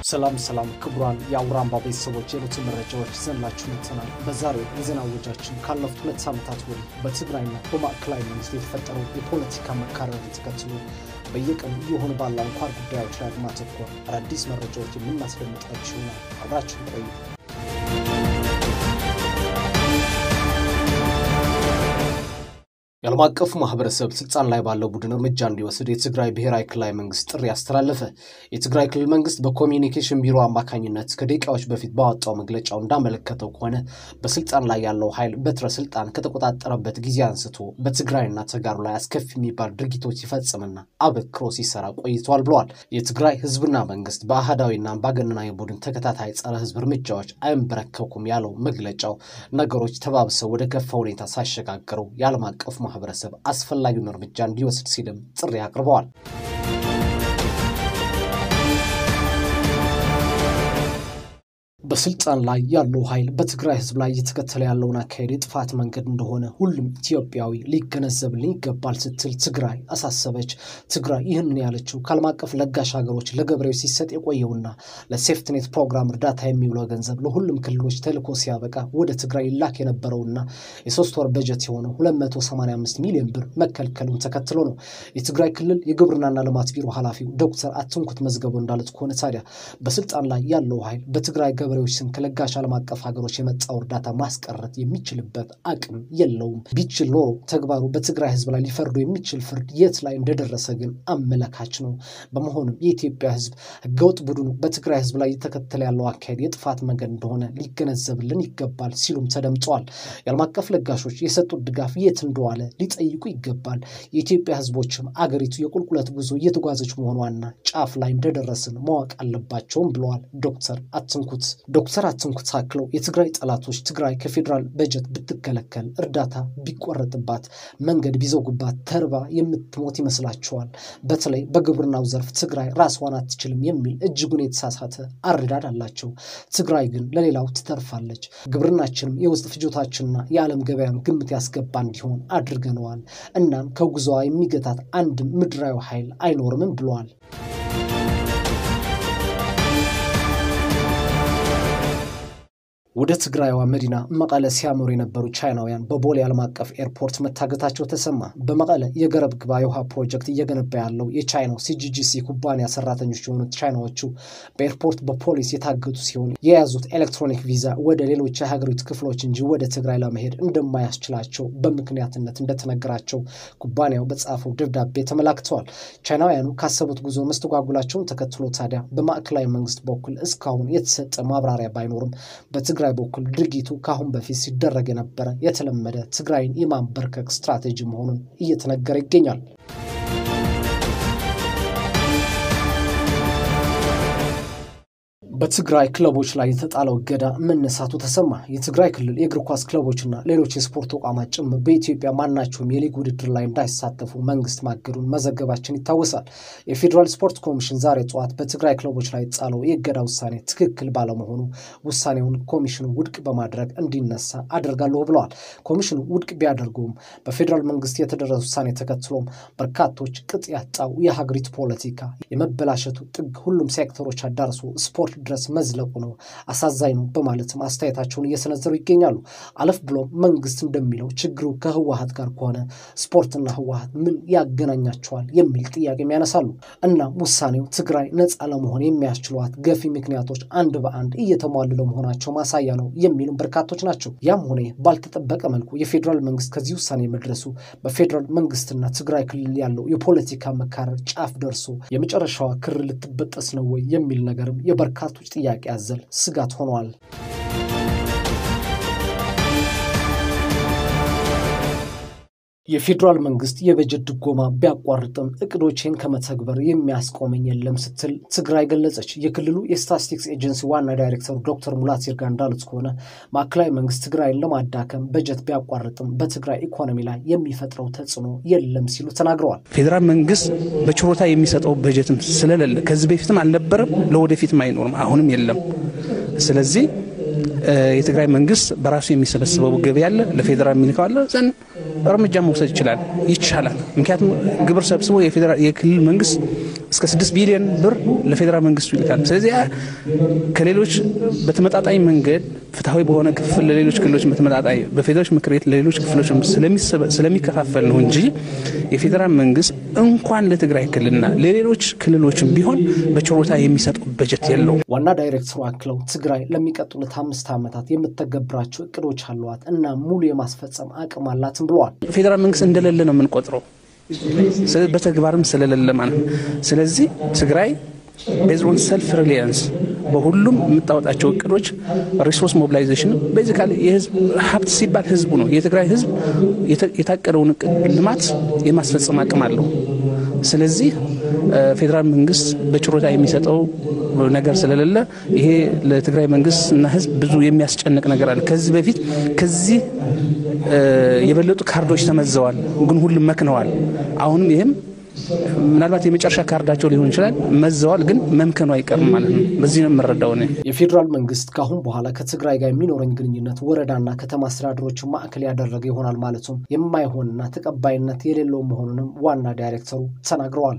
ሰላም ሰላም ክቡራን የአውራምባ ቤተሰቦች የዕለቱ መረጃዎች ይዘንላችሁ መጥተናል። በዛሬው የዜና ወጃችን ካለፉት ሁለት ዓመታት ወዲህ በትግራይና በማዕከላዊ መንግስት የተፈጠረው የፖለቲካ መካረርን ተከትሎ በየቀኑ እየሆኑ ባለ አንኳር ጉዳዮች ላይ በማተኮር አዳዲስ መረጃዎች የምናስደምጣችሁ ይሆናል። አብራችሁን ቆዩ። የዓለም አቀፉ ማህበረሰብ ስልጣን ላይ ባለው ቡድን እርምጃ እንዲወስድ የትግራይ ብሔራዊ ክልላዊ መንግስት ጥሪ አስተላለፈ። የትግራይ ክልል መንግስት በኮሚኒኬሽን ቢሮ አማካኝነት ከደቂቃዎች በፊት ባወጣው መግለጫው እንዳመለከተው ከሆነ በስልጣን ላይ ያለው ኃይል በትረ ስልጣን ከተቆጣጠረበት ጊዜ አንስቶ በትግራይና ተጋሩ ላይ አስከፊ የሚባል ድርጊቶች ሲፈጽምና አበክሮ ሲሰራ ቆይቷል ብለዋል። የትግራይ ህዝብና መንግስት በአህዳዊና አምባገነናዊ ቡድን ተከታታይ ጸረ ህዝብ እርምጃዎች አይንበረከኩም ያለው መግለጫው ነገሮች ተባብሰው ወደ ከፋ ሁኔታ ሳይሸጋገሩ የዓለም አቀፉ ማህበረሰብ አስፈላጊውን እርምጃ እንዲወስድ ሲልም ጥሪ አቅርበዋል። በስልጣን ላይ ያለው ኃይል በትግራይ ህዝብ ላይ እየተከተለ ያለውን አካሄድ የጥፋት መንገድ እንደሆነ ሁሉም ኢትዮጵያዊ ሊገነዘብልን ይገባል ስትል ትግራይ አሳሰበች። ትግራይ ይህንን ያለችው ከዓለም አቀፍ ለጋሽ ሀገሮች ለገበሬዎች ሲሰጥ የቆየውና ለሴፍትኔት ፕሮግራም እርዳታ የሚውለው ገንዘብ ለሁሉም ክልሎች ተልኮ ሲያበቃ ወደ ትግራይ ይላክ የነበረውና የሶስት ወር በጀት የሆነው 285 ሚሊዮን ብር መከልከሉን ተከትሎ ነው። የትግራይ ክልል የግብርናና ልማት ቢሮ ኃላፊው ዶክተር አትንኩት መዝገቡ እንዳሉት ከሆነ ታዲያ በስልጣን ላይ ያለው ኃይል በትግራይ ገበሬዎች ስም ከለጋሽ ዓለም አቀፍ ሀገሮች የመጣው እርዳታ ማስቀረት የሚችልበት አቅም የለውም። ቢችል ኖሮ ተግባሩ በትግራይ ህዝብ ላይ ሊፈርዱ የሚችል ፍርድ የት ላይ እንደደረሰ ግን አመለካች ነው። በመሆኑም የኢትዮጵያ ህዝብ ህገወጥ ቡድኑ በትግራይ ህዝብ ላይ እየተከተለ ያለው አካሄድ የጥፋት መንገድ እንደሆነ ሊገነዘብልን ይገባል ሲሉም ተደምጠዋል። የዓለም አቀፍ ለጋሾች የሰጡት ድጋፍ የት እንደዋለ ሊጠይቁ ይገባል። የኢትዮጵያ ህዝቦችም አገሪቱ የቁልቁለት ጉዞ እየተጓዘች መሆኗና ጫፍ ላይ እንደደረስን ማወቅ አለባቸውም ብለዋል ዶክተር አትንኩት። ዶክተር አትንኩት አክለው የትግራይ ጠላቶች ትግራይ ከፌዴራል በጀት ብትከለከል፣ እርዳታ ቢቆረጥባት፣ መንገድ ቢዘጉባት ተርባ የምትሞት ይመስላቸዋል። በተለይ በግብርናው ዘርፍ ትግራይ ራስዋን አትችልም የሚል እጅጉን የተሳሳተ አረዳድ አላቸው። ትግራይ ግን ለሌላው ትተርፋለች። ግብርናችንም የውስጥ ፍጆታችንና የዓለም ገበያን ግምት ያስገባ እንዲሆን አድርገነዋል። እናም ከጉዞዋ የሚገታት አንድም ምድራዊ ኃይል አይኖርምም ብለዋል። ወደ ትግራይዋ መዲና መቀለ ሲያመሩ የነበሩ ቻይናውያን በቦሌ ዓለም አቀፍ ኤርፖርት መታገታቸው ተሰማ። በመቀለ የገረብ ግባ የውሃ ፕሮጀክት እየገነባ ያለው የቻይናው ሲጂጂሲ ኩባንያ ሰራተኞች የሆኑት ቻይናዎቹ በኤርፖርት በፖሊስ የታገቱ ሲሆን የያዙት ኤሌክትሮኒክ ቪዛ ወደ ሌሎች የሀገሪቱ ክፍሎች እንጂ ወደ ትግራይ ለመሄድ እንደማያስችላቸው በምክንያትነት እንደተነገራቸው ኩባንያው በጻፈው ደብዳቤ ተመላክተዋል። ቻይናውያኑ ካሰቡት ጉዞ መስተጓጉላቸውን ተከትሎ ታዲያ በማዕከላዊ መንግስት በኩል እስካሁን የተሰጠ ማብራሪያ ባይኖርም በትግራይ በኩል ድርጊቱ ከአሁን በፊት ሲደረግ የነበረ የተለመደ ትግራይን የማንበርከክ ስትራቴጂ መሆኑን እየተነገረ ይገኛል። በትግራይ ክለቦች ላይ የተጣለው እገዳ መነሳቱ ተሰማ። የትግራይ ክልል የእግር ኳስ ክለቦችና ሌሎች የስፖርት ተቋማት ጭምር በኢትዮጵያ ማናቸውም የሊግ ውድድር ላይ እንዳይሳተፉ መንግስት ማገዱን መዘገባችን ይታወሳል። የፌዴራል ስፖርት ኮሚሽን ዛሬ ጠዋት በትግራይ ክለቦች ላይ የተጣለው የእገዳ ውሳኔ ትክክል ባለመሆኑ ውሳኔውን ኮሚሽኑ ውድቅ በማድረግ እንዲነሳ አደርጋለሁ ብለዋል። ኮሚሽኑ ውድቅ ቢያደርገውም በፌዴራል መንግስት የተደረሰ ውሳኔ ተከትሎም በርካቶች ቅጥ ያጣው የሀገሪቱ ፖለቲካ የመበላሸቱ ጥግ ሁሉም ሴክተሮች አዳርሶ ስፖርት ድረስ መዝለቁ ነው አሳዛኝ ነው በማለትም አስተያየታቸውን እየሰነዘሩ ይገኛሉ። አለፍ ብሎም መንግስት እንደሚለው ችግሩ ከህወሀት ጋር ከሆነ ስፖርትና ህወሀት ምን ያገናኛቸዋል የሚል ጥያቄም ያነሳሉ። እናም ውሳኔው ትግራይ ነፃ ለመሆን የሚያስችሏት ገፊ ምክንያቶች አንድ በአንድ እየተሟሉ ለመሆናቸው ማሳያ ነው የሚሉም በርካቶች ናቸው። ያም ሆነ ባልተጠበቀ መልኩ የፌዴራል መንግስት ከዚህ ውሳኔ መድረሱ በፌዴራል መንግስትና ትግራይ ክልል ያለው የፖለቲካ መካረር ጫፍ ደርሶ የመጨረሻዋ ክር ልትበጠስ ነው ወይ የሚል ነገርም የበርካቶች ጥያቄ አዘል ስጋት ሆኗል። የፌዴራል መንግስት የበጀት ድጎማ ቢያቋርጥም እቅዶችን ከመተግበር የሚያስቆመኝ የለም ስትል ትግራይ ገለጸች። የክልሉ የስታቲስቲክስ ኤጀንሲ ዋና ዳይሬክተሩ ዶክተር ሙላት ይርጋ እንዳሉት ከሆነ ማዕከላዊ መንግስት ትግራይን ለማዳከም በጀት ቢያቋርጥም በትግራይ ኢኮኖሚ ላይ የሚፈጥረው ተጽዕኖ የለም ሲሉ ተናግረዋል። ፌዴራል መንግስት በችሮታ የሚሰጠው በጀትም ስለሌለ ከዚህ በፊትም አልነበረም፣ ለወደፊትም አይኖርም፣ አሁንም የለም። ስለዚህ የትግራይ መንግስት በራሱ የሚሰበስበው ገቢ አለ፣ ለፌዴራል የሚልከው አለ። ዘን እርምጃ መውሰድ ይችላል ይቻላል። ምክንያቱም ግብር ሰብስቦ የክልል መንግስት እስከ ስድስት ቢሊዮን ብር ለፌዴራል መንግስቱ ይልካል። ስለዚህ ከሌሎች በተመጣጣኝ መንገድ ፍትሐዊ በሆነ ክፍል ለሌሎች ክልሎች በተመጣጣኝ በፌዴራሎች ምክር ቤት ለሌሎች ክፍሎች ስለሚከፋፈል ነው እንጂ የፌዴራል መንግስት እንኳን ለትግራይ ክልልና ለሌሎች ክልሎችም ቢሆን በችሮታ የሚሰጠው በጀት የለውም። ዋና ዳይሬክተሩ አክለው ትግራይ ለሚቀጥሉት አምስት ዓመታት የምተገብራቸው እቅዶች አሏት እና ሙሉ የማስፈጸም አቅም አላትም ብለዋል። ፌዴራል መንግስት እንደሌለ ነው የምንቆጥረው፣ በተግባርም ስለሌለ ማለት ነው። ስለዚህ ትግራይ ቤዝሮን ሰልፍ ሪሊያንስ በሁሉም የምታወጣቸው እቅዶች ሪሶርስ ሞቢላይዜሽን ቤዚካሊ የህዝብ ሀብት ሲባል ህዝቡ ነው። የትግራይ ህዝብ የታቀደውን እቅድ ልማት የማስፈጸም አቅም አለው። ስለዚህ ፌዴራል መንግስት በችሮታ የሚሰጠው ነገር ስለሌለ ይሄ ለትግራይ መንግስት እና ህዝብ ብዙ የሚያስጨንቅ ነገር አለ። ከዚህ በፊት ከዚህ የበለጡ ካርዶች ተመዘዋል፣ ግን ሁሉም መክነዋል። አሁንም ይህም ምናልባት የመጨረሻ ካርዳቸው ሊሆን ይችላል። መዘዋል፣ ግን መምከኑ አይቀርም ማለት ነው። በዚህ ነው የምረዳው እኔ። የፌዴራል መንግስት ከአሁን በኋላ ከትግራይ ጋር የሚኖረኝ ግንኙነት ወረዳና ከተማ አስተዳደሮችን ማዕከል ያደረገ ይሆናል ማለቱም የማይሆንና ተቀባይነት የሌለው መሆኑንም ዋና ዳይሬክተሩ ተናግረዋል።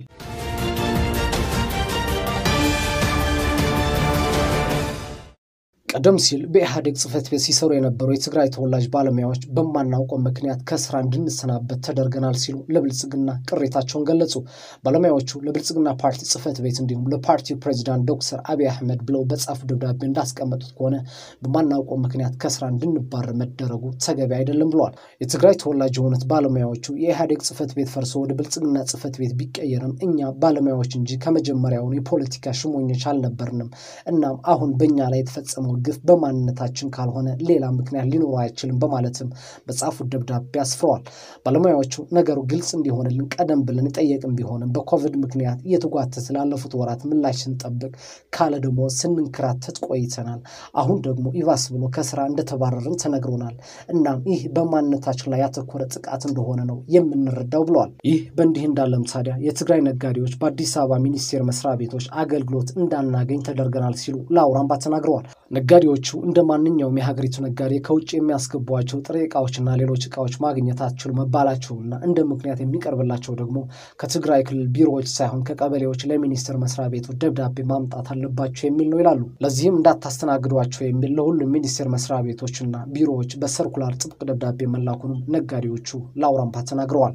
ቀደም ሲል በኢህአዴግ ጽህፈት ቤት ሲሰሩ የነበሩ የትግራይ ተወላጅ ባለሙያዎች በማናውቀው ምክንያት ከስራ እንድንሰናበት ተደርገናል ሲሉ ለብልጽግና ቅሬታቸውን ገለጹ። ባለሙያዎቹ ለብልጽግና ፓርቲ ጽህፈት ቤት እንዲሁም ለፓርቲው ፕሬዚዳንት ዶክተር አብይ አህመድ ብለው በጻፉ ደብዳቤ እንዳስቀመጡት ከሆነ በማናውቀው ምክንያት ከስራ እንድንባረር መደረጉ ተገቢ አይደለም ብለዋል። የትግራይ ተወላጅ የሆኑት ባለሙያዎቹ የኢህአዴግ ጽህፈት ቤት ፈርሶ ወደ ብልጽግና ጽህፈት ቤት ቢቀየርም እኛ ባለሙያዎች እንጂ ከመጀመሪያውኑ የፖለቲካ ሽሞኞች አልነበርንም። እናም አሁን በእኛ ላይ የተፈጸመው ግፍ በማንነታችን ካልሆነ ሌላ ምክንያት ሊኖረው አይችልም በማለትም በጻፉት ደብዳቤ አስፍረዋል። ባለሙያዎቹ ነገሩ ግልጽ እንዲሆንልን ቀደም ብለን የጠየቅን ቢሆንም በኮቪድ ምክንያት እየተጓተተ ላለፉት ወራት ምላሽ ስንጠብቅ ካለ ደግሞ ስንንከራተት ቆይተናል። አሁን ደግሞ ይባስ ብሎ ከስራ እንደተባረርን ተነግሮናል። እናም ይህ በማንነታችን ላይ ያተኮረ ጥቃት እንደሆነ ነው የምንረዳው ብለዋል። ይህ በእንዲህ እንዳለም ታዲያ የትግራይ ነጋዴዎች በአዲስ አበባ ሚኒስቴር መስሪያ ቤቶች አገልግሎት እንዳናገኝ ተደርገናል ሲሉ ለአውራምባ ተናግረዋል። ነጋዴዎቹ እንደ ማንኛውም የሀገሪቱ ነጋዴ ከውጭ የሚያስገቧቸው ጥሬ እቃዎችና ሌሎች እቃዎች ማግኘት አትችሉ መባላቸውና እንደ ምክንያት የሚቀርብላቸው ደግሞ ከትግራይ ክልል ቢሮዎች ሳይሆን ከቀበሌዎች ለሚኒስቴር መስሪያ ቤቱ ደብዳቤ ማምጣት አለባቸው የሚል ነው ይላሉ። ለዚህም እንዳታስተናግዷቸው የሚል ለሁሉም ሚኒስቴር መስሪያ ቤቶችና ቢሮዎች በሰርኩላር ጥብቅ ደብዳቤ መላኩንም ነጋዴዎቹ ለአውራምባ ተናግረዋል።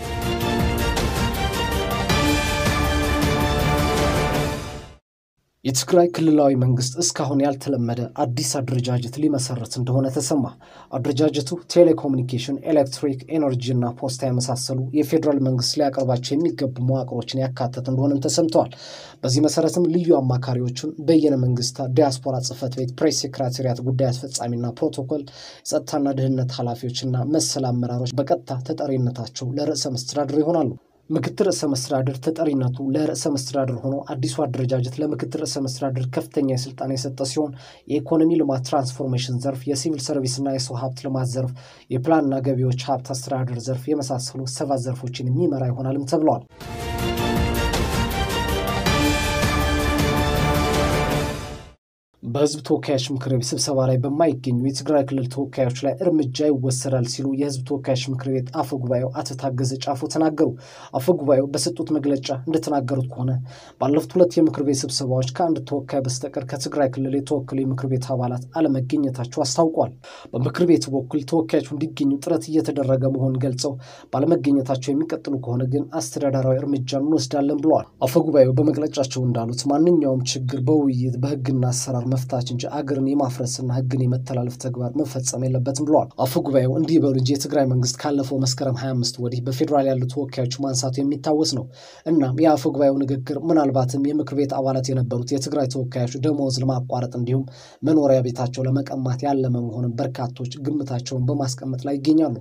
የትግራይ ክልላዊ መንግስት እስካሁን ያልተለመደ አዲስ አደረጃጀት ሊመሰረት እንደሆነ ተሰማ። አደረጃጀቱ ቴሌኮሙኒኬሽን፣ ኤሌክትሪክ፣ ኤነርጂ እና ፖስታ የመሳሰሉ የፌዴራል መንግስት ሊያቀርባቸው የሚገቡ መዋቅሮችን ያካተተ እንደሆነም ተሰምተዋል። በዚህ መሰረትም ልዩ አማካሪዎቹን በየነ መንግስታት፣ ዲያስፖራ ጽህፈት ቤት፣ ፕሬስ ሴክሬታሪያት፣ ጉዳይ አስፈጻሚና ፕሮቶኮል፣ የጸጥታና ደህንነት ኃላፊዎችና መሰል አመራሮች በቀጥታ ተጠሪነታቸው ለርዕሰ መስተዳድር ይሆናሉ። ምክትል ርዕሰ መስተዳድር ተጠሪነቱ ለርዕሰ መስተዳድር ሆኖ አዲሱ አደረጃጀት ለምክትል ርዕሰ መስተዳድር ከፍተኛ የስልጣን የሰጠ ሲሆን የኢኮኖሚ ልማት ትራንስፎርሜሽን ዘርፍ፣ የሲቪል ሰርቪስና የሰው ሀብት ልማት ዘርፍ፣ የፕላንና ገቢዎች ሀብት አስተዳደር ዘርፍ የመሳሰሉ ሰባት ዘርፎችን የሚመራ ይሆናልም ተብለዋል። በህዝብ ተወካዮች ምክር ቤት ስብሰባ ላይ በማይገኙ የትግራይ ክልል ተወካዮች ላይ እርምጃ ይወሰዳል ሲሉ የህዝብ ተወካዮች ምክር ቤት አፈ ጉባኤው አቶ ታገዘ ጫፎ ተናገሩ። አፈ ጉባኤው በሰጡት መግለጫ እንደተናገሩት ከሆነ ባለፉት ሁለት የምክር ቤት ስብሰባዎች ከአንድ ተወካይ በስተቀር ከትግራይ ክልል የተወከሉ የምክር ቤት አባላት አለመገኘታቸው አስታውቋል። በምክር ቤቱ በኩል ተወካዮቹ እንዲገኙ ጥረት እየተደረገ መሆኑን ገልጸው ባለመገኘታቸው የሚቀጥሉ ከሆነ ግን አስተዳደራዊ እርምጃ እንወስዳለን ብለዋል። አፈ ጉባኤው በመግለጫቸው እንዳሉት ማንኛውም ችግር በውይይት በህግና አሰራር መፍታት እንጂ አገርን የማፍረስና ህግን የመተላለፍ ተግባር መፈጸም የለበትም ብለዋል። አፈ ጉባኤው እንዲህ በሉ እንጂ የትግራይ መንግስት ካለፈው መስከረም 25 ወዲህ በፌዴራል ያሉ ተወካዮች ማንሳቱ የሚታወስ ነው። እናም የአፈ ጉባኤው ንግግር ምናልባትም የምክር ቤት አባላት የነበሩት የትግራይ ተወካዮች ደመወዝ ለማቋረጥ እንዲሁም መኖሪያ ቤታቸው ለመቀማት ያለመ መሆኑን በርካቶች ግምታቸውን በማስቀመጥ ላይ ይገኛሉ።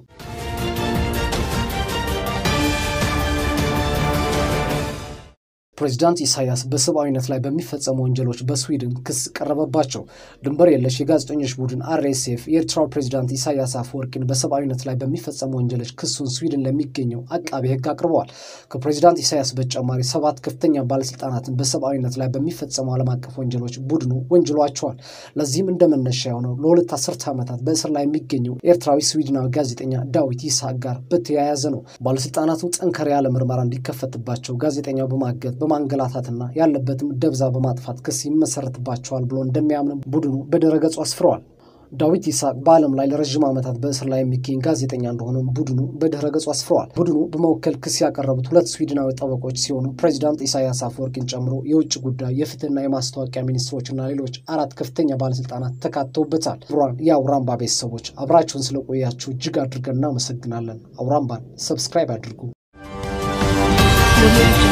ፕሬዚዳንት ኢሳያስ በሰብአዊነት ላይ በሚፈጸሙ ወንጀሎች በስዊድን ክስ ቀረበባቸው። ድንበር የለሽ የጋዜጠኞች ቡድን አርኤስኤፍ የኤርትራው ፕሬዚዳንት ኢሳያስ አፈወርቂን በሰብአዊነት ላይ በሚፈጸሙ ወንጀሎች ክሱን ስዊድን ለሚገኘው አቃቤ ሕግ አቅርበዋል። ከፕሬዚዳንት ኢሳያስ በተጨማሪ ሰባት ከፍተኛ ባለስልጣናትን በሰብአዊነት ላይ በሚፈጸሙ ዓለም አቀፍ ወንጀሎች ቡድኑ ወንጅሏቸዋል። ለዚህም እንደ መነሻ የሆነው ለሁለት አስርተ ዓመታት በእስር ላይ የሚገኘው ኤርትራዊ ስዊድናዊ ጋዜጠኛ ዳዊት ይስሐቅ ጋር በተያያዘ ነው። ባለስልጣናቱ ጠንከር ያለ ምርመራ እንዲከፈትባቸው ጋዜጠኛው በማገት በማንገላታትና ያለበትም ደብዛ በማጥፋት ክስ ይመሰረትባቸዋል ብሎ እንደሚያምን ቡድኑ በድረገጹ አስፍረዋል። ዳዊት ይስሐቅ በዓለም ላይ ለረዥም ዓመታት በእስር ላይ የሚገኝ ጋዜጠኛ እንደሆነም ቡድኑ በድረ ገጹ አስፍረዋል። ቡድኑ በመወከል ክስ ያቀረቡት ሁለት ስዊድናዊ ጠበቆች ሲሆኑ ፕሬዚዳንት ኢሳያስ አፈወርቂን ጨምሮ የውጭ ጉዳይ፣ የፍትህና የማስታወቂያ ሚኒስትሮችና ሌሎች አራት ከፍተኛ ባለስልጣናት ተካተውበታል። ብሯን የአውራምባ ቤተሰቦች አብራችሁን ስለቆያችሁ እጅግ አድርገን እናመሰግናለን። አውራምባን ሰብስክራይብ አድርጉ።